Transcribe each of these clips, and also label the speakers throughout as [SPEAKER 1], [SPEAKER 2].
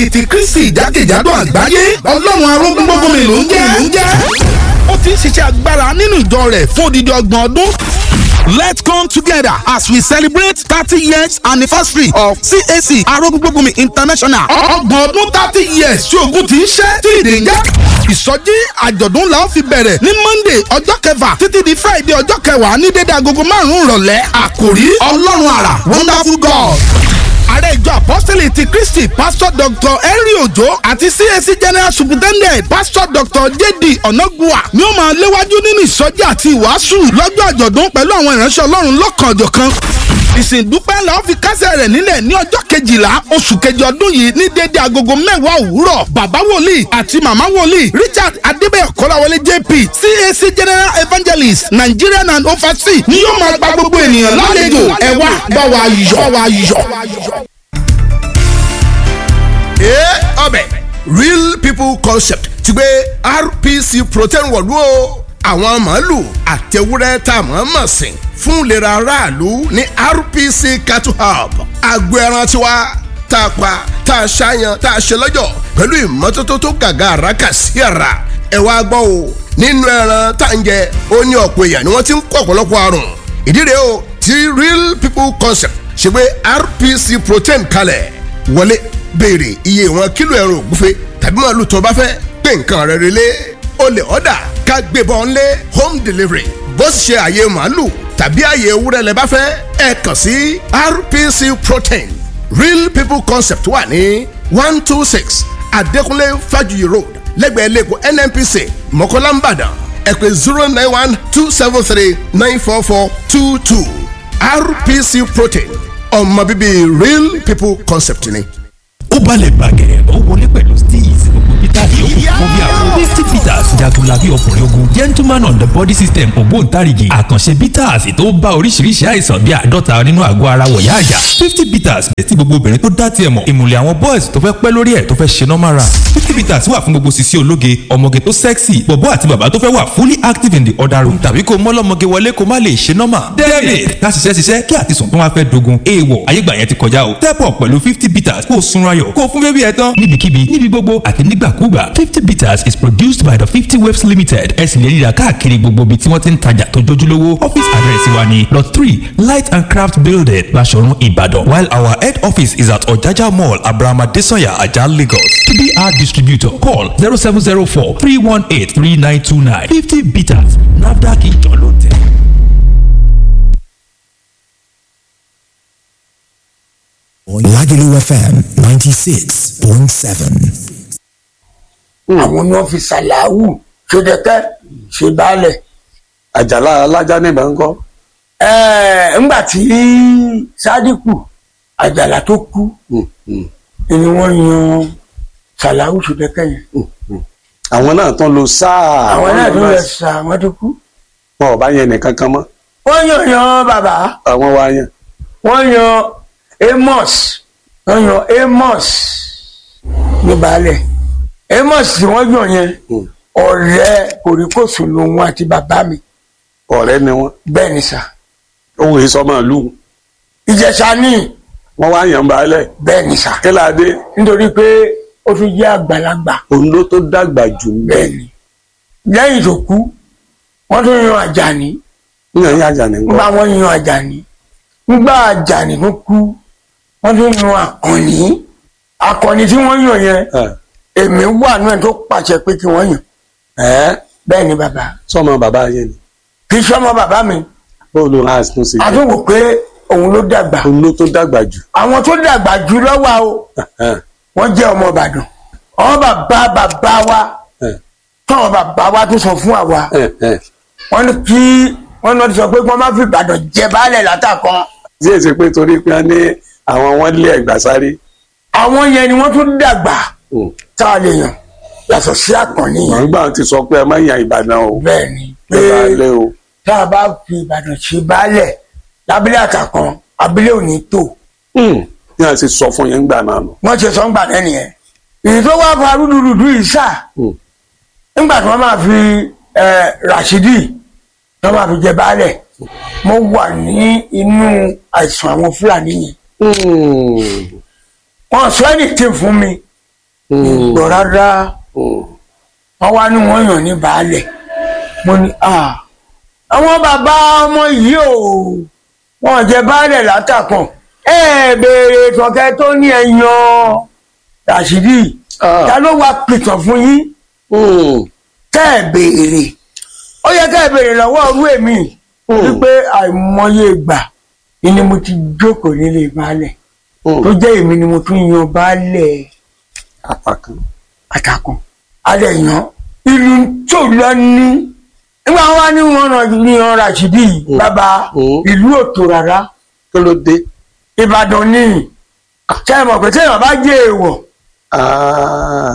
[SPEAKER 1] ti kristi jákèjádò àgbáyé ọlọ́run arógún gbogbo mi ló ń jẹ́ ló ń jẹ́ ó ti ń ṣiṣẹ́ agbára nínú ìjọ rẹ̀ fún odidi ọgbọ̀n ọdún. Let's come together as we celebrate thirty years anniversary of CAC Arógúngbógunmi International. Ọgbọ̀n ọdún thirty years tí ogun ti ń ṣẹ́ tí ìdè ń jẹ́. Ìsọjí àjọ̀dún la ó fi bẹ̀rẹ̀ ní Monday ọjọ́ kẹfà títí di Friday ọjọ́ kẹwàá ní dédé agogo márùn-ún ìrọ̀lẹ́. Àkòrí Ọlọ́run àrà Wonderful God ààrẹ ìjọ apọ́sítẹ́lì ti kristi pásítọ̀ dr henry ojo àti cac general superintendent pásítọ̀ dr jd onagua ni ó máa léwájú nínú ìsọjí àti ìwàásù lọ́jọ́ àjọ̀dún pẹ̀lú àwọn ìránṣẹ́ ọlọ́run lọ́kànjọ̀kan ìsìndúpẹ́ la ó fi kásẹ̀ rẹ̀ nílẹ̀ ní ọjọ́ kejìlá oṣù kejì ọdún yìí ní déédéé agogo mẹ́wàá òwúrọ̀ bàbá wòlíì àti màmá wòlíì richard adébẹ̀yọ̀ kọ́láwọlé jp cac general evangelist nigerian and overseas ni yóò máa gba gbogbo ènìyàn lálejò ẹ wá bá wa yọ̀ bá wa yọ̀.
[SPEAKER 2] ee ọbẹ̀ real people concept ti gbé rpc protein wọ̀lú o àwọn màálù àtẹwúrẹ́ tá a mọ̀ mọ̀ sìn fún ìlera aráàlú ní rpc cattle hub agbo ẹran tiwa tá a pa tá a ṣàyàn tá a ṣe lọ́jọ̀ pẹ̀lú ìmọ́tótó tó gàgà àràkà sí ara ẹ wá gbọ́ o nínú ẹran tá à ń jẹ ó ní ọ̀pọ̀ èèyàn ni wọ́n ti ń kó ọ̀pọ̀lọpọ̀ àrùn ìdí rèé o ti real people concept ṣe gbé rpc protein kalẹ̀ wọlé béèrè iye ìwọ̀n kílò ẹran ògúnfe tàbí màálù tó bá fẹ́ pé nǹkan rẹ̀ relé o lè ọ̀dà ká gbébọn lé home delivery bó sì ṣe àyè màálù tàbí àyè ewúrẹ́ lẹ bá fẹ́ ẹ kàn sí rpc protein real people concept wà ní one two six adékúnlé fájuyì road lẹ́gbẹ̀ẹ́ lẹ́kọ̀ọ́ nnpc mọ̀kọ́lá nìbàdàn ẹ pè zero nine one two seven three nine four four two two rpc protein ọmọ bíbí real people concept ni
[SPEAKER 3] ó balẹ̀ bàgẹ́ ó wọlé pẹ̀lú steez gbogbo peter yòókù fún bí àwọn fifty peters jagunlabi ọkùnrin ogun gentleman on the body system ògbóǹtarìgì àkànṣe peters tó bá oríṣiríṣi àìsàn bíi àádọ́ta nínú àgọ́ ara wọ̀yá àjà fifty peters bẹ̀ tí gbogbo obìnrin tó dá tiẹ̀ mọ̀ ìmùlẹ̀ àwọn boys tó fẹ́ pẹ́ lórí ẹ̀ tó fẹ́ ṣe normal run fifty peters wà fún gbogbo sisi ológe ọmọge tó sexy bọ̀bọ́ àti bàbá tó fẹ́ wà fully active in the other room tàbí kó mọ́lọ́mọge wọlé kó má lè ṣe normal david ká ṣiṣẹ́ ṣiṣẹ́ kí àtisùn tó wá fẹ́ dogun èèwọ̀ ayégbà yẹn ti kọjá o step up pẹ̀lú fifty peters kó o sunra ayọ̀ kó fún bébí ẹ tán. níbikíbi níbi gbogbo àti nígbàkúgbà fifty bitters is produced by the fifty waves limited ẹ sì lè rí i rà káàkiri gbogbo ibi tí wọ́n ti ń tajà tó jójúlówó office address wa ni lot three light and craft building Baṣọ̀run Ìbàdàn while our head office is at Ọ̀jájá mall Abraham Adesanya Ajah Lagos to be our distributor call zero seven zero four three one eight three nine two nine fifty bitters NAFDAC ìjọ ló tẹ̀.
[SPEAKER 4] Lagelu FM 96.7.
[SPEAKER 5] àwọn ni wọn fi ṣàlàwù ṣèdẹkẹ ṣe baálẹ̀.
[SPEAKER 6] àjàlá alájà níbẹ̀ ń kọ́.
[SPEAKER 5] ẹẹ ńgbà tí sádìkù àjàlá tó kú ni wọn yan ṣàlàwù ṣèdẹkẹ yẹn.
[SPEAKER 6] àwọn náà tán lo sáà.
[SPEAKER 5] àwọn náà tó lọ sà wọn tó kú.
[SPEAKER 6] wọn ò bá yẹn nìkan kan mọ́.
[SPEAKER 5] wọ́n yan yan bàbá
[SPEAKER 6] àwọn wa yẹn.
[SPEAKER 5] wọ́n yan amos wọ́n yan amos ní baálẹ̀ amos tí wọ́n yàn yẹn ọ̀rẹ́ kòríkòsùn lòun àti bàbá mi
[SPEAKER 6] ọ̀rẹ́ ni wọ́n.
[SPEAKER 5] bẹ́ẹ̀ ni sà
[SPEAKER 6] ohun ìsọmọ ìlú.
[SPEAKER 5] ìjẹ̀ṣà ní
[SPEAKER 6] wọ́n wá yàn baálẹ̀.
[SPEAKER 5] bẹ́ẹ̀ ni sà
[SPEAKER 6] kíládé.
[SPEAKER 5] nítorí pé ó tún jẹ́ àgbàlagbà
[SPEAKER 6] òun ló tó dàgbà jù ń
[SPEAKER 5] bẹ́ẹ̀ ni lẹ́yìn tó kú wọ́n tún yan àjàní
[SPEAKER 6] níyàn yín àjà ní
[SPEAKER 5] nígbà
[SPEAKER 6] nǹkan.
[SPEAKER 5] wọ́n yan àjàní nígbà àjàní tó kú wọ́n tún yan àkànní àkànní tí wọ́n yàn yẹn èmi wà náà tó pàṣẹ pé kí wọ́n yàn
[SPEAKER 6] ẹ
[SPEAKER 5] bẹ́ẹ̀ ni bàbá
[SPEAKER 6] sọmọ bàbá yẹn ni.
[SPEAKER 5] kì í sọmọ bàbá mi
[SPEAKER 6] bóòlù hans tún ṣe
[SPEAKER 5] a
[SPEAKER 6] jẹ.
[SPEAKER 5] tún wò pé òun ló dàgbà
[SPEAKER 6] òun ló tó dàgbà jù.
[SPEAKER 5] àwọn tó dàgbà jù lọ́wọ́ o wọ́n jẹ́ ọmọ ìbàdàn àwọn bàbá bàbá wa táwọn bàbá wa tó sọ fún àwa wọ́n ní kí wọ́n náà ti sọ pé wọ́n má fi ìbàdàn jẹ baálẹ̀ látàkan
[SPEAKER 6] tí èsì pé torí pé wọ́n ní àwọn wọn lé ẹgbà sáré.
[SPEAKER 5] àwọn yẹn ni wọ́n tún dàgbà tá a lè yàn yàtọ̀ sí àkànní yẹn
[SPEAKER 6] wọ́n gbà ti sọ pé ẹ má yan ìbàdàn o.
[SPEAKER 5] bẹ́ẹ̀ ni pé
[SPEAKER 6] ẹ bá lé o.
[SPEAKER 5] tá a bá fi ìbàdàn ṣe baálẹ̀ lábílẹ̀ àtàkan abílẹ̀ ò ní tò
[SPEAKER 6] ní à ń ṣe sọ fún yẹn gbà náà nù.
[SPEAKER 5] wọ́n ṣe sọ ń gbà lẹ́nu yẹn èyí tó wá fa rúdurùdu yìí sà nígbà tí wọ́n máa fi eh, Rashidi tí wọ́n máa fi jẹ baálẹ̀ mo wà ní inú àìsàn àwọn Fúlàní yẹn wọ́n sọ ẹni tí fún mi ìgbọ́ rárá wọ́n wá ní wọ́n yàn ní baálẹ̀ mo ní à àwọn bàbá ọmọ yìí ò wọ́n jẹ baálẹ̀ látàkàn ẹ béèrè tọ̀kẹ́ tó ní ẹ̀yàn Ràṣídì
[SPEAKER 6] Ah.
[SPEAKER 5] ta ló wá pìtàn fún yín kẹ́ ẹ̀ béèrè ó yẹ kẹ́ ẹ̀ béèrè lọ́wọ́ ọrú èmi wípé àìmọye ìgbà ni mo ti jókòó nílé baálẹ̀ tó jẹ́ èmi ni mo tún yan baálẹ̀
[SPEAKER 6] apákan
[SPEAKER 5] àtàkùn alẹ́ yan ìlú tó lọ ní nígbà wọn wá ní wọn ràn yan Ràṣídì yìí bàbá
[SPEAKER 6] Mm.
[SPEAKER 5] ìlú òtò rárá
[SPEAKER 6] kí ló dé
[SPEAKER 5] Ìbàdàn ní ṣe é mọ̀ pé téèyàn bá jẹ́ èèwọ̀
[SPEAKER 6] Ah.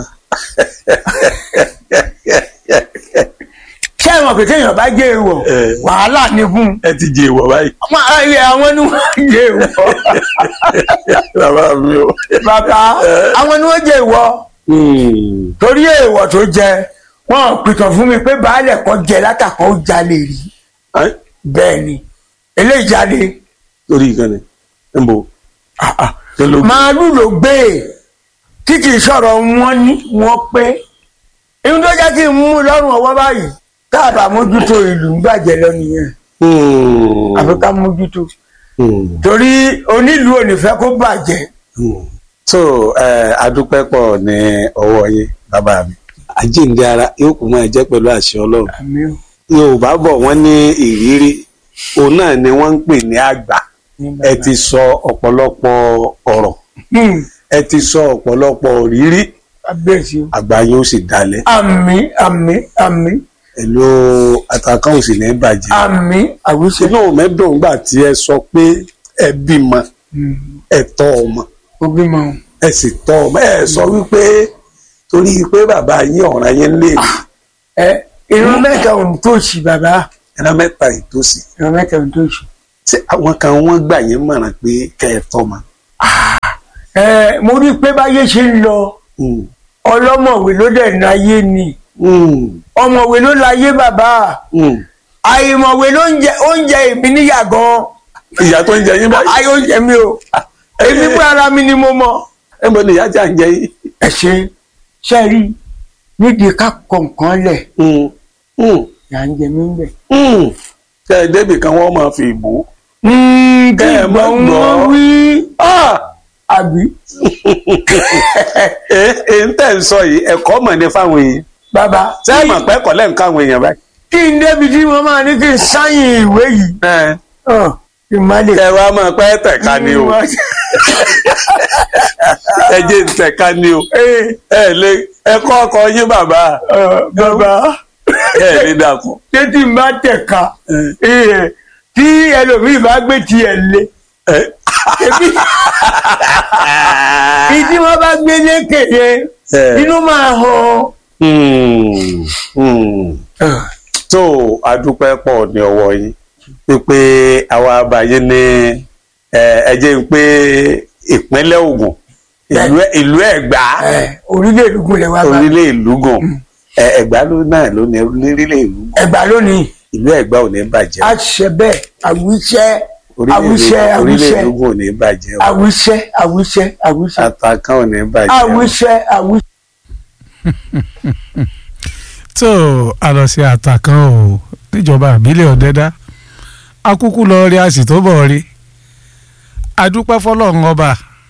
[SPEAKER 5] ṣe é mọ̀ pé téèyàn bá jẹ́ èèwọ̀
[SPEAKER 6] Eh.
[SPEAKER 5] wàhálà ní fún un.
[SPEAKER 6] ẹ ti jẹ ìwọ báyìí
[SPEAKER 5] àwọn ayé àwọn ni wọ́n jẹ́ èèwọ̀
[SPEAKER 6] bàbá mi o.
[SPEAKER 5] bàbá àwọn ni wọ́n jẹ́ èèwọ̀
[SPEAKER 6] Hmm.
[SPEAKER 5] torí èèwọ̀ tó jẹ wọ́n pìtàn fún mi pé baálẹ̀ kan jẹ látàkàn ó jalè rí
[SPEAKER 6] Ẹ́,
[SPEAKER 5] bẹ́ẹ̀ ni eléyìí jalè
[SPEAKER 6] lórí ìkànnì ń bò kí ló
[SPEAKER 5] màálù ló gbé e tí kì í sọ̀rọ̀ wọn ní wọn pé ihun tó jẹ́ kí n mú lọ́rùn ọwọ́ báyìí tá a bá mójútó ìlú ń bàjẹ́ lọ nìyẹn
[SPEAKER 6] Hmm.
[SPEAKER 5] àfi ká mójútó
[SPEAKER 6] Hmm.
[SPEAKER 5] torí onílùú ò ní fẹ́ kó bàjẹ́
[SPEAKER 6] Hmm. so ẹ adúpẹ́ pọ̀ ní ọwọ́ yín bàbá mi. àjíǹde ara yóò kù mọ́ ẹ jẹ́ pẹ̀lú àṣẹ ọlọ́run.
[SPEAKER 5] àmì ò
[SPEAKER 6] yorùbá bọ̀ wọ́n ní ìrírí òun náà ni wọ́n ń pè ní àgbà
[SPEAKER 5] ní
[SPEAKER 6] ẹ
[SPEAKER 5] bàbá.
[SPEAKER 6] ti sọ ọ̀pọ̀lọpọ̀ ọ̀rọ̀
[SPEAKER 5] Hmm,
[SPEAKER 6] ẹ ti sọ ọ̀pọ̀lọpọ̀ rírí
[SPEAKER 5] kábíyèsí o
[SPEAKER 6] àgbà yóò sì dalẹ̀
[SPEAKER 5] àmì àmì àmì
[SPEAKER 6] ẹ̀lò àtàkàn òsì ní bàjẹ́.
[SPEAKER 5] àmì àwùjọ
[SPEAKER 6] inú mẹ́dùn gbà tí ẹ sọ pé ẹ bímọ ẹ tọ́ ọmọ
[SPEAKER 5] òbí mọ
[SPEAKER 6] ẹ sì tọ́ ọmọ ẹ sọ wípé torí pé bàbá yín ọ̀ràn yín lè rí
[SPEAKER 5] ẹ ìran mẹ́ta ò ń tòṣì bàbá
[SPEAKER 6] ẹ̀rọ mẹ́ta ìtòsí
[SPEAKER 5] ìran mẹ́ta ò ń tòṣì.
[SPEAKER 6] tí àwọn kan wọ́n gbà yín mọ̀ràn pé kẹ́ ẹ tọ́ ọmọ.
[SPEAKER 5] ẹ mo rí i pé báyé ṣe ń lọ
[SPEAKER 6] Hmm.
[SPEAKER 5] ọlọ́mọ̀wé ló dẹ̀ náyé ni
[SPEAKER 6] Hmm.
[SPEAKER 5] ọmọwé ló láyé bàbá
[SPEAKER 6] Hmm.
[SPEAKER 5] àìmọ̀wé ló ń jẹ oúnjẹ èmi níyà gan
[SPEAKER 6] ìyá tó ń jẹ yín báyìí
[SPEAKER 5] ayé oúnjẹ mi o èmi fún ara mi ni mo mọ.
[SPEAKER 6] ẹ mọ ni ìyá tí à ń jẹ yín.
[SPEAKER 5] ẹ ṣe ṣe rí nídìí ká kọ nǹkan lẹ̀
[SPEAKER 6] Hmm. Hmm.
[SPEAKER 5] yà ń jẹ mí bẹ̀.
[SPEAKER 6] Hmm. kẹ́ ẹ débì kan wọ́n máa fi bò ó.
[SPEAKER 5] kí
[SPEAKER 6] Kẹ́ ẹ má
[SPEAKER 5] ìgbọ̀n
[SPEAKER 6] gbọ́.
[SPEAKER 5] wọn wí
[SPEAKER 6] Ah!
[SPEAKER 5] àbí
[SPEAKER 6] ẹ ẹ ń tẹ̀ ń sọ yìí ẹ̀kọ́ mọ̀ ní fáwọn èèyàn.
[SPEAKER 5] bàbá
[SPEAKER 6] ṣé ẹ mọ̀ pé ẹ̀kọ́ lẹ́ ń káwọn èèyàn báyìí.
[SPEAKER 5] kí n débi tí mo máa ní kí n sáyìn ìwé yìí
[SPEAKER 6] ẹ
[SPEAKER 5] hàn, kí n má lè.
[SPEAKER 6] ẹ wá máa pẹ́ tẹ̀ka ni o ẹ jẹ́ ń tẹ̀ka ni o
[SPEAKER 5] Ee,
[SPEAKER 6] ẹ lè ẹ kọ́ ọkọ yín bàbá
[SPEAKER 5] ọ̀, bàbá
[SPEAKER 6] ẹ lè dàkún.
[SPEAKER 5] ṣé tí n bá tẹ̀ka ee, tí ẹlòmíì bá gbé tiẹ̀ lé
[SPEAKER 6] ẹ
[SPEAKER 5] ebi ìdí wọn bá gbé lékè yẹn
[SPEAKER 6] ẹ.
[SPEAKER 5] inú máa hàn.
[SPEAKER 6] Hmm. Hmm. tó adúpẹ́ pọ̀ ní ọwọ́ yín pípé àwa àbáyé ní ẹ ẹ jẹ́ ń pé ìpínlẹ̀ Ògùn ìlú ìlú Ẹ̀gbá
[SPEAKER 5] Ẹ, orílẹ̀ èdè gúnlẹ̀ wa bá
[SPEAKER 6] orílẹ̀ ìlú gùn ẹ Ẹ̀gbá ló náà ló ní orílẹ̀ ìlú gùn
[SPEAKER 5] ẹgbà lónìí
[SPEAKER 6] ìlú Ẹ̀gbá ò ní bàjẹ́
[SPEAKER 5] a ṣe bẹ́ẹ̀ àwíṣẹ́
[SPEAKER 6] orílẹ̀
[SPEAKER 5] àwíṣẹ́
[SPEAKER 6] ìlú- orílẹ̀
[SPEAKER 5] àwíṣẹ́
[SPEAKER 6] ìlú gùn ò ní bàjẹ́ o.
[SPEAKER 5] àwíṣẹ́ àwíṣẹ́ àwíṣẹ́
[SPEAKER 6] àtàkàn ò ní bàjẹ́ o.
[SPEAKER 5] àwíṣẹ́ àwíṣẹ́.
[SPEAKER 7] tó a lọ sí àtàkàn o níjọba àbílẹ̀ ọ̀dẹ́dá akúkú lọ rí a sì tó bọ̀ rí adúpẹ́ fọlọ́run ọba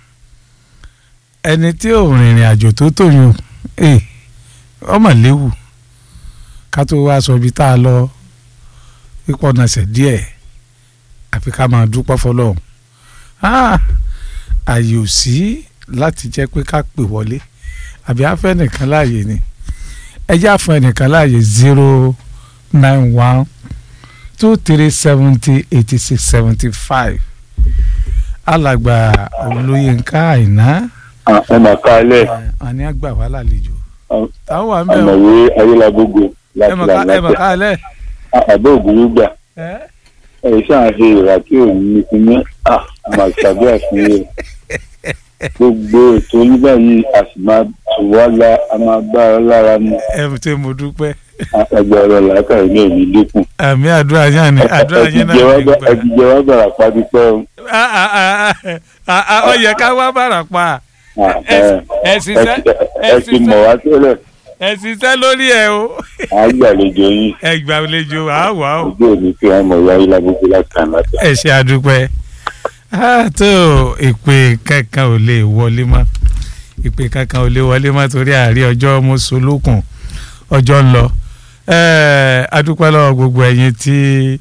[SPEAKER 7] ẹni tí ò rìnrìn àjò tó tòyún ẹ ọmọ léwu ká tó wá sọ ibi tá a lọ pípọ̀ nàṣẹ̀ díẹ̀ àfi ká máa dúpẹ́ fọlọ́run Ah, àyè ò sí láti jẹ́ pé ká pè wọlé àbí afẹ́ nìkan láàyè ni ẹ jẹ́ àfọ ẹnìkan láàyè zero nine one two three seventy eighty six seventy five alàgbà olóyinka àìná
[SPEAKER 8] ẹ mà kálẹ̀
[SPEAKER 7] àní àgbà wà lálejò
[SPEAKER 8] Am-
[SPEAKER 7] táwọn wà ń bẹ̀ ọ́
[SPEAKER 8] àmọ̀wé ayélagbógo
[SPEAKER 7] ẹ
[SPEAKER 8] láti
[SPEAKER 7] mọ̀ ká ẹ mọ̀
[SPEAKER 8] làlàáfíà
[SPEAKER 7] ká lẹ̀
[SPEAKER 8] àbẹ́ ògúrú gbà
[SPEAKER 7] ẹ́
[SPEAKER 8] ẹ ṣáà ṣe ìrà tí ò ní fi ní àmàṣàbí àfihàn gbogbo ètò nígbà yìí a sì máa tù wá la a máa gbá ọ lára mu
[SPEAKER 7] ẹ tí mo dúpẹ́
[SPEAKER 8] ẹgbẹ́ ọ̀rọ̀ làákàyè ní òní dínkù
[SPEAKER 7] àmì àdúrà yẹn ni àdúrà yẹn náà ní gbà
[SPEAKER 8] ẹtìjẹ wá bàrà pàdé pẹ́ o
[SPEAKER 7] Ah, ah, ah, ah, ah, ó yẹ ká wá bàrà pa
[SPEAKER 8] Ah,
[SPEAKER 7] ẹ
[SPEAKER 8] ẹ
[SPEAKER 7] ẹ ṣiṣẹ́ ẹ
[SPEAKER 8] ẹ ti mọ̀ wá tẹ́lẹ̀
[SPEAKER 7] ẹ ṣiṣẹ́ lórí ẹ o
[SPEAKER 8] àgbàlejò yín
[SPEAKER 7] ẹ gbàlejò àwọ̀ àwọ̀.
[SPEAKER 8] ojú òní tí wọ́n mọ̀ wáyé lágbègbè látàn látàn.
[SPEAKER 7] ẹ ṣe àdúpẹ́ Ah, tó ìpè kankan ò lè wọlé mọ́ ìpè kankan ò lè wọlé mọ́ torí àárí ọjọ́ mọ́sọ́lókùn ọjọ́ ń lọ Eh, adúpẹ́ lọ́wọ́ gbogbo ẹ̀yin tí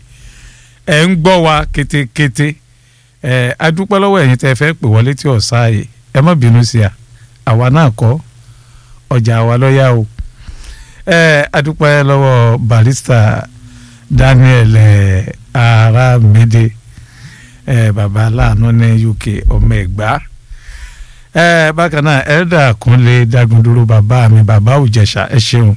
[SPEAKER 7] ẹ̀ ń gbọ́ wa kétékété Eh, adúpẹ́ lọ́wọ́ ẹ̀yin tẹ́ fẹ́ pè wọlé tí ọ̀sá yìí ẹ má bínú sí a àwa náà kọ́ ọjà àwa lọ́yà o Eh, adúpẹ́ lọ́wọ́ barista Daniel eh, Aramide eh, baba aláàánú ní UK ọmọ ẹ̀gbá eh, bákan náà elda Kúnlé Dagundúró bàbá mi bàbá Òjẹ̀ṣà ẹ ṣeun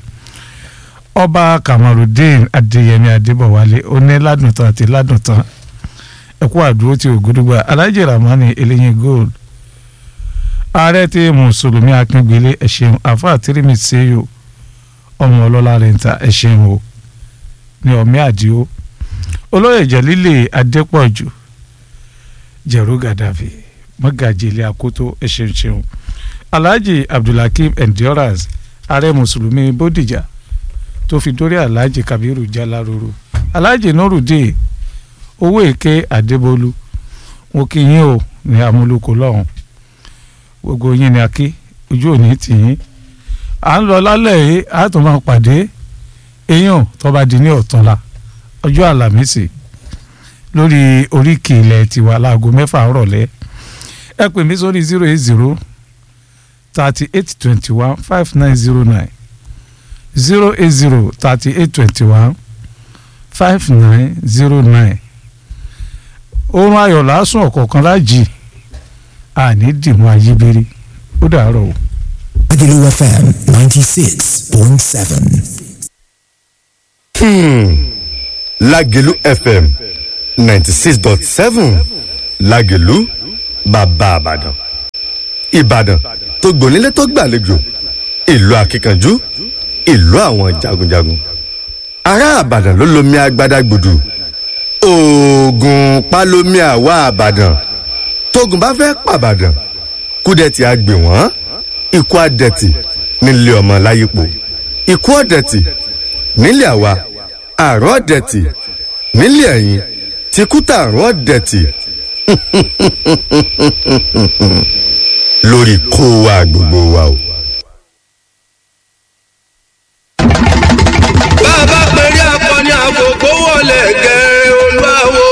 [SPEAKER 7] ọba Kamarudeen Adéyẹmí Adébọ̀wálé oní ládùntàn àti ládùntàn ẹkú àdúró tí ògúdúgba Alhaji Ramani eléyìn gold ààrẹ tí mùsùlùmí akíngbélé ẹ ṣeun àfáà tírímì sèyò ọmọ ọlọ́lá rẹ̀ǹtà ẹ ṣeun o ní ọmọ àdìo olóyè jẹ̀lílè adépọ̀jù jẹ̀rú gàdàfì mọ́gàjì ilé akoto ẹ ṣeun ṣeun alhaji abdulhakeem endurance ààrẹ mùsùlùmí bódìjà tó fi dórí alhaji kabiru jaláruru alhaji nurudeen owó èké adébólú mo kí yín o ní amúlùkọ lọ́hùn gbogbo yín ni a kí ojú òní tì yín à ń lọ lálẹ́ yìí a tún máa pàdé èèyàn tó bá di ní ọ̀túnla ọjọ́ àlàmísì lórí oríkì ilẹ̀ tiwa láago mẹ́fà rọ̀lẹ́ ẹ pè mí sórí zero eight zero thirty eight twenty one five nine zero nine zero eight zero thirty eight twenty one five nine zero nine oorun ayọ̀ lásùn ọ̀kọ̀ọ̀kan lájì àní dìmú ayébírí ó dàárọ̀ o.
[SPEAKER 4] Agulu FM 96.7.
[SPEAKER 9] lágẹ̀lú fm ninety six dot seven lágẹ̀lú bàbá àbàdàn ìbàdàn tó gbònílé tó gbàlejò ìlú akíkanjú ìlú àwọn jagunjagun ará àbàdàn ló lomi agbada gbùdù oògùn pálómi àwa àbàdàn tógun bá fẹ́ pàbàdàn kúdẹ̀tì àgbè wọ́n ikú àdẹ̀tì nílé ọmọ láyípo ikú ọ̀dẹ̀tì nílé àwa àrùn ọ̀dẹ̀tì nílé ẹ̀yìn tìkútà àrùn ọ̀dẹ̀tì lórí kó wa gbogbo wa o.
[SPEAKER 10] bàbá pẹ̀lú akọni àkókò wọlé gẹ̀rẹ́ olúwawo.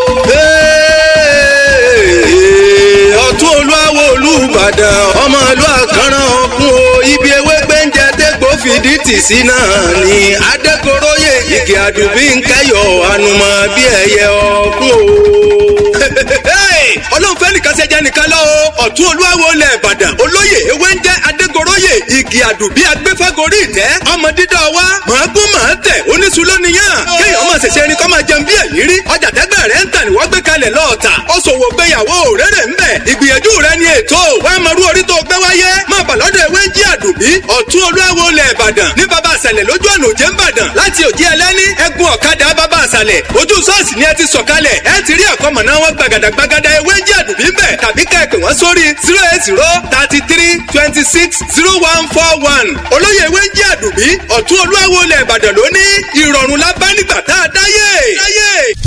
[SPEAKER 10] ọ̀tún olúwawo olúbàdàn ọmọ ìlú àkànràn ọ̀kun o ibi ewé gbẹ́ǹjẹ dégbò fìdí tì sí náà ni adékoróyè igi àdùbí ń kẹyọ ànùmọ̀ bí ẹyẹ ọ̀kun o. ọlọ́run fẹ́ nìkan ṣe jẹ́ nìkan lọ́wọ́ ọ̀tún olúwawo lẹ̀ ìbàdàn olóyè ewé ń jẹ́ adégoróyè igi àdùbí agbẹ́fẹ́gorí ìtẹ́ ọmọ dídá wa màágún màá tẹ̀ oníṣu lóníyàn kéèyàn máa ṣẹ̀ṣẹ̀ ẹni kọ́ máa jẹun bí ẹ̀yìn rí ọjà tẹ́gbẹ́ rẹ̀ ń tà ní wọ́n gbé kalẹ̀ lọ́ọ̀tà ó ṣòwò gbéyàwó rere ń bẹ̀ ìgbìyànjú rẹ̀ ni ètò wà á mọ̀rú orí tó gbé wáyé máa bà lọ́dọ̀ ewé ń jí àdùbí ọ̀tún olúwawo lẹ̀ ìbàdàn ní baba àṣàlẹ̀ lójú ọ̀nà òjé ńbàdàn láti òjì ẹlẹ́ni ẹ̀gún ọ̀kadà baba àṣàlẹ̀ ojú ṣọ́ọ̀ṣì ni ẹ ti sọ̀kalẹ̀ ẹ ti rí àkọ́mọ̀ná wọn gbàgàdà gbàgàdà ewé ń jí àdùbí ń bẹ̀ tàbí ká ẹ pè wọ́n sórí zero eight zero thirty three twenty six zero one four one olóyè ewé ń jí àdùbí ọ̀tún olúwawo lẹ̀ ìbàdàn lóní ìrọ̀rùn lábá nígbà tá a dáyé. dáyé.